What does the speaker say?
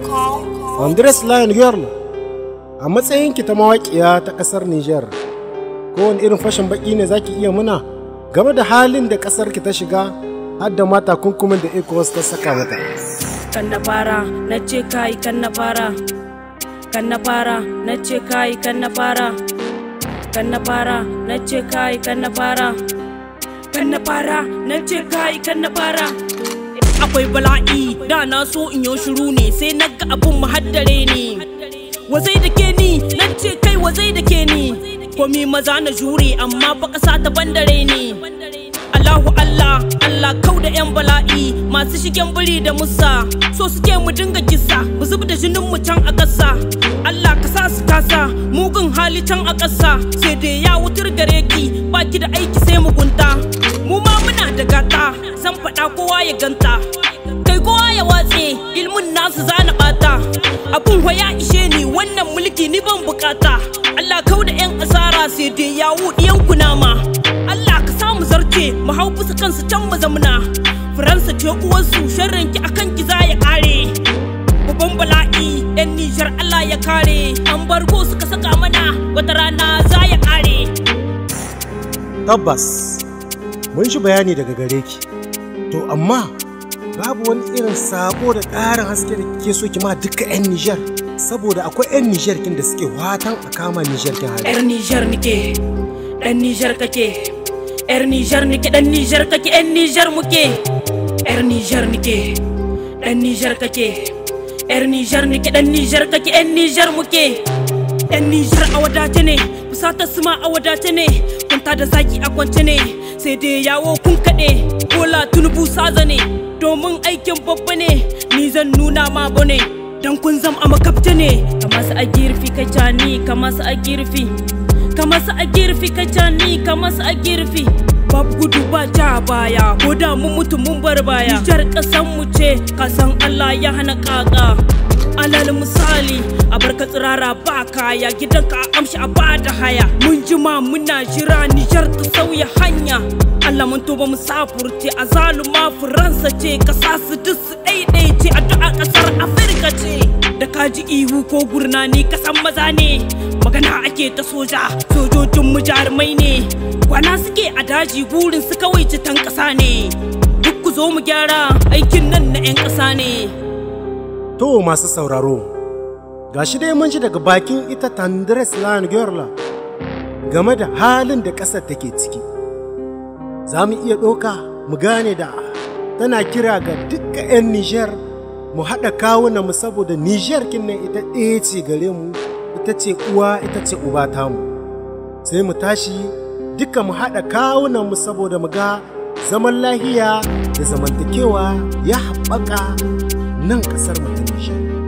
Andres Lion Girl, a matsayinki ta mawaƙiya ta ƙasar Nijar, kowane irin fashin baƙi ne zaki iya muna game da halin da ƙasarki ta shiga har da mata kunkumin da ECOWAS ta saka mata. kan na fara na ce kai kan na fara kan na fara na ce kai kan na fara kan na fara na ce kai kan na fara kan na fara na ce kai kan na fara akwai bala'i da na so in yi shiru ne sai na ga abun mahaddare ne wazai da ke ni na ce kai wazai da ke ni komi maza na jure amma fa ƙasa ta bandare ne Allahu Allah Allah kau da 'yan bala'i masu shigen biri da musa so suke mu dinga kisa mu zub da jinin mu can a ƙasa Allah ka sa su kasa mugun hali can a ƙasa sai dai ya wutar gare ki baki da aiki sai mugunta mu ma muna da gata zan faɗa kowa ya ganta kai kowa ya watse ilmin nasu zana bata abun wa ya ishe ni wannan mulki ni ban bukata Allah kau da 'yan asara sai dai ya wuɗiyan kunama Allah ka samu zarce mu hau bisa kansu can mu zamna Faransa ce uwarsu sharrin ki akan ki za ya kare babban bala'i yan Nijar Allah ya kare an bargo suka saka mana wata rana za ya kare Tabbas, mun shi bayani daga gare ki. To amma babu wani irin sabo da ƙarin haske da kike so ki ma duka 'yan Nijar. Saboda akwai 'yan Nijar kin da suke watan a kama Nijar kin hali. yar Nijar nike dan Nijar kake yar Nijar nike dan Nijar kake yan Nijar muke yar Nijar nike dan Nijar kake yar Nijar nike dan Nijar kake yan Nijar muke yan Nijar a wadace ne fusatar su ma a wadace ne kunta da zaki a kwance ne sai dai yawo kun kaɗe bola tunubu saza ne domin aikin babba ne ni zan nuna ma bane dan kun zam a makabta ne kamar su a girfi kai cani kamar su a girfi kamar su a girfi kai cani kamar su a girfi babu gudu ba ja baya ko da mun mutu mun bar baya Nijar kasan mu ce kasan Allah ya hana kaka alal misali a barka tsirara ba kaya gidanka a amshi a bada haya mun jima muna jira Nijar ta sauya hanya Allah mun tuba mu safurce a zaluma Faransa ce kasa su duk su ɗaiɗaice addu'a ƙasar Afirka ce da kaji ihu ko gurnani kasan maza ne magana ake ta soja sojojin mu jarumai ne kwana suke a daji burin su kawai citan ƙasa ne duk ku zo mu gyara aikin nan na 'yan ƙasa ne To masu sauraro, gashi dai mun ji daga bakin ita Tandres Lion Girl game da halin da ƙasar take ciki. Za mu iya ɗauka mu gane da tana kira ga dukkan 'yan Nijar mu haɗa kawunan mu saboda Nijar kinnan ita ɗaya ce gare mu, ita ce uwa ita ce uba tamu. Sai mu tashi duka mu haɗa kawunan mu saboda mu ga zaman lahiya da zamantakewa ya haɓaka nan ƙasar mu ta Nijar.